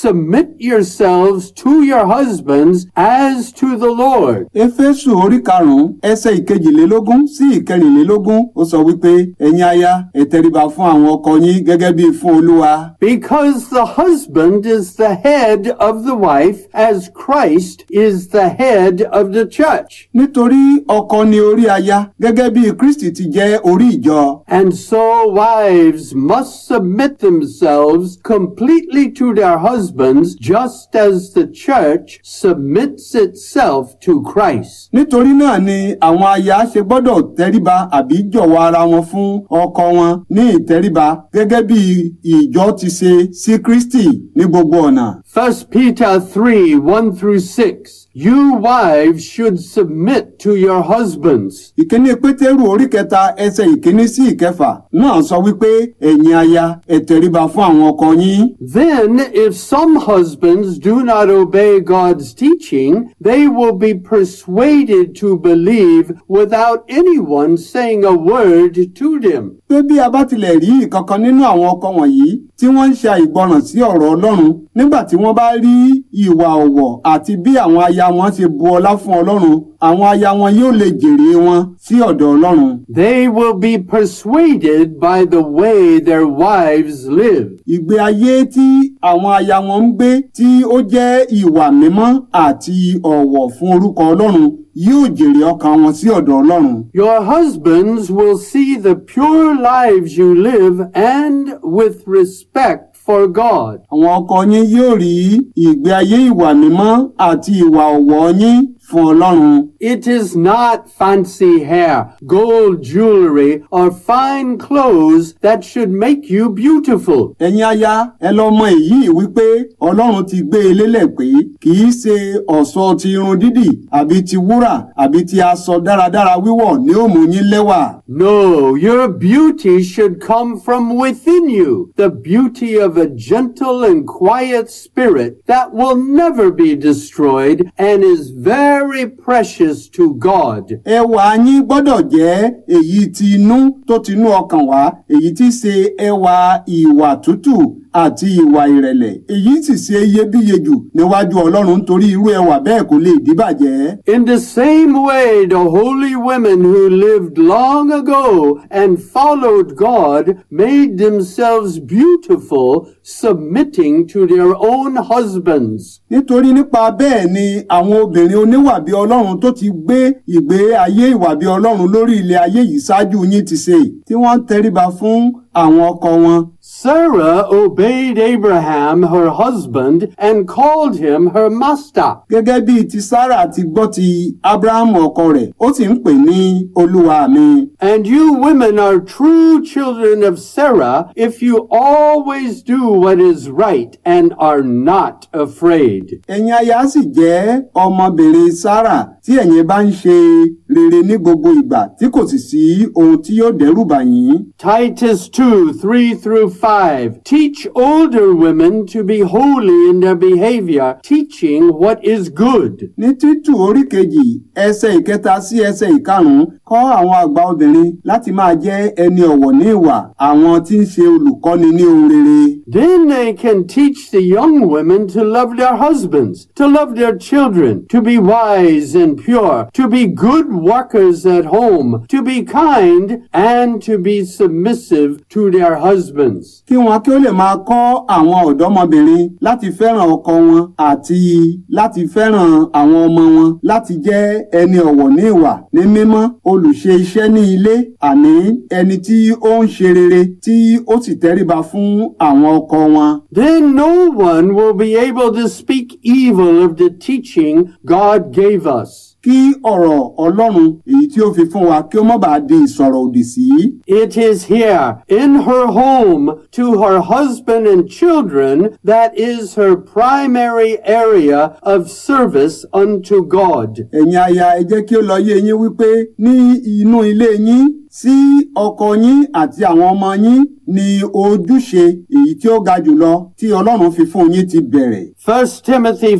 submit yourselves to your husbands as to the Lord. éfésù orí karùnún ẹsẹ̀ ìkejìlélógún sí ìkẹrìnlélógún ó sọ wípé ẹ̀yin aya ẹ tẹríba fún àwọn ọkọ yín gẹ́gẹ́ bí fún olúwa Because the husband is the head of the wife, as Christ is the head of the church. nítorí ọkọ ni orí aya gẹ́gẹ́ bí kristi ti jẹ́ orí ìjọ And so wives must submit themselves completely to their husbands, just as the church submits itself to Christ. nítorí náà ni àwọn aya ṣe gbọ́dọ̀ tẹríba àbí jọ̀wọ́ ara wọn fún ọkọ wọn ní ìtẹríba gẹ́gẹ́ bí ìjọ ti ṣe sí kristi ní gbogbo ọ̀nà. 1 Peter 3 1 through 6. You wives should submit to your husbands. ìkíní pétérù orí kẹta ẹsẹ̀ ìkíní sí ìkẹfà náà sọ wípé ẹ̀yin aya ẹ tẹríba fún àwọn ọkọ yín. Then, if some husbands do not obey God's teaching, they will be persuaded to believe without anyone saying a word to them. pé bí a bá tilẹ̀ rí ìkankan nínú àwọn ọkọ wọ̀nyí tí wọ́n ń ṣe àìgbọràn sí ọ̀rọ̀ ọlọ́run nígbà tí wọ́n bá rí ìwà ọ̀wọ̀ àti bí àwọn aya wọn ṣe bu ọlá fún ọlọ́run àwọn aya wọn yóò lè jèrè wọn sí ọ̀dọ̀ ọlọ́run. They will be persuaded by the way their wives live. ìgbé ayé tí àwọn aya wọn ń gbé tí ó jẹ́ ìwà mímọ́ àti ọ̀wọ̀ fún orúkọ ọlọ́run yóò jèrè ọkàn wọn sí ọ̀dọ̀ ọlọ́run. Your husbands will see the pure lives you live and with respect for God. àwọn ọkọ yín yóò rí ìgbé ayé ìwà mímọ́ àti ìwà ọ̀wọ̀ yín fún ọlọ́run. It is not fancy hair, gold jewelry, or fine clothes that should make you beautiful. ẹ̀yin aya ẹ lọ mọ èyí wípé ọlọ́run ti gbé e lélẹ̀ pé kì í ṣe ọ̀ṣọ́ ti irun dídì àbí ti wúrà àbí ti aṣọ dáradára wíwọ̀ ni ó mú yín lẹ́wà. No, your beauty should come from within you, the beauty of a gentle and quiet spirit that will never be destroyed and is very precious to God. ẹwà yín gbọ́dọ̀ jẹ́ èyí ti inú tó ti inú ọkàn wá èyí tí ṣe ẹwà ìwà tútù àti ìwà ìrẹ̀lẹ̀ èyí sì ṣe iyebíye jù níwájú ọlọ́run nítorí irú ẹwà bẹ́ẹ̀ kò lè díbàjẹ́. In the same way, the holy women who lived long ago and followed God made themselves beautiful, submitting to their own husbands. nítorí nípa bẹ́ẹ̀ ni àwọn obìnrin oníwà bí ọlọ́run tó ti gbé ìgbé ayé ìwà bí ọlọ́run lórí ilẹ̀ ayé yìí ṣáájú yín ti ṣe tí wọ́n ń tẹríba fún àwọn ọkọ wọn. Sarah obeyed Abraham, her husband, and called him her master. gẹ́gẹ́ bí ti Sárà ti gbọ́ ti Ábúráhámù ọkọ rẹ̀ ó sì ń pè ní olúwa mi. And you women are true children of Sarah if you always do what is right and are not afraid. ẹ̀yin aya sì jẹ́ ọmọbìnrin Sárà tí ẹ̀yin bá ń ṣe rere ní gbogbo ìgbà tí kò sì sí ohun tí yóò dẹ́rù bà yín. Titus 2, 3 through 5. Teach older women to be holy in their behavior, teaching what is good. ní títù orí kejì ẹsẹ̀ ìkẹta sí ẹsẹ̀ ìkarùn-ún kọ́ àwọn àgbà obìnrin láti máa jẹ́ ẹni ọ̀wọ̀ ní ìwà àwọn tí ń ṣe olùkọ́ni ní ohun rere. Then they can teach the young women to love their husbands, to love their children, to be wise and pure, to be good workers at home, to be kind, and to be submissive to their husbands. kí wọn kí ó lè máa kọ́ àwọn ọ̀dọ́mọbìnrin láti fẹ́ràn ọkọ wọn àti láti fẹ́ràn àwọn ọmọ wọn láti jẹ́ ẹni ọ̀wọ̀ ní ìwà ní mímọ́ olùṣe iṣẹ́ ní ilé àní ẹni tí ó ń ṣe rere tí ó sì tẹríba fún àwọn ọkọ wọn. Then no one will be able to speak evil of the teaching God gave us. kí ọ̀rọ̀ ọlọ́run èyí tí ó fi fún wa kí ó má bàa di ìsọ̀rọ̀ òdì sí. It is here, in her home, to her husband and children, that is her primary area of service unto God. ẹ̀yin aya ẹ jẹ́ kí ó lọ yé yín wípé ní inú ilé yín sí ọkọ yín àti àwọn ọmọ yín ni ojúṣe èyí tí ó ga jùlọ tí ọlọ́run fi fún yín ti bẹ̀rẹ̀. 1 Timothy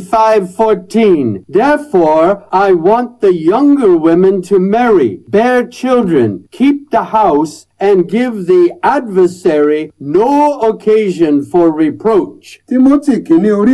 5:14 Therefore I want the younger women to marry, bear children, keep the house, and give the adversary no occasion for reproach. timothy kìíní orí